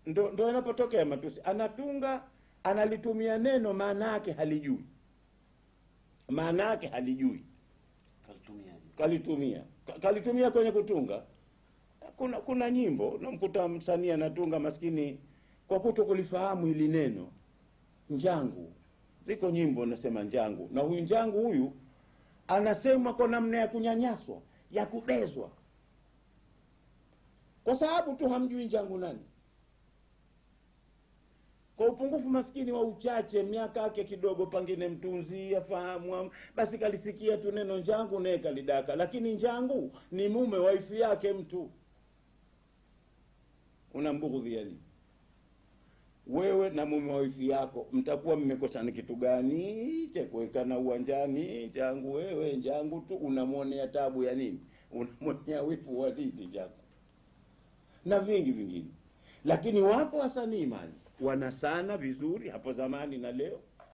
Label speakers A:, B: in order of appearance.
A: ndo, ndo yanapotokea matusi anatunga analitumia neno maana yake halijui maana yake halijui
B: kalitumiaje
A: kalitumia Ka- kalitumia kwenye kutunga kuna kuna nyimbo namkuta msanii anatunga maskini kwa kuto kulifahamu hili neno njangu ziko nyimbo nasema njangu na huyu njangu huyu anasema kwa namna ya kunyanyaswa ya kubezwa kwa sababu tu hamjui njangu nani kwa upungufu maskini wa uchache miaka yake kidogo pangine mtunzi afahamu am- basi kalisikia tu neno njangu naye kalidaka lakini njangu ni mume waifi yake mtu unambughudhi yani wewe na mume wa wifi yako mtakuwa mmekosana kitu gani cha kuwekana uwanjani changu wewe njangu tu unamwonea tabu ya nini unamwonea wifu wa nini chako na vingi vingine lakini wako wasanii mali wanasana vizuri hapo zamani na leo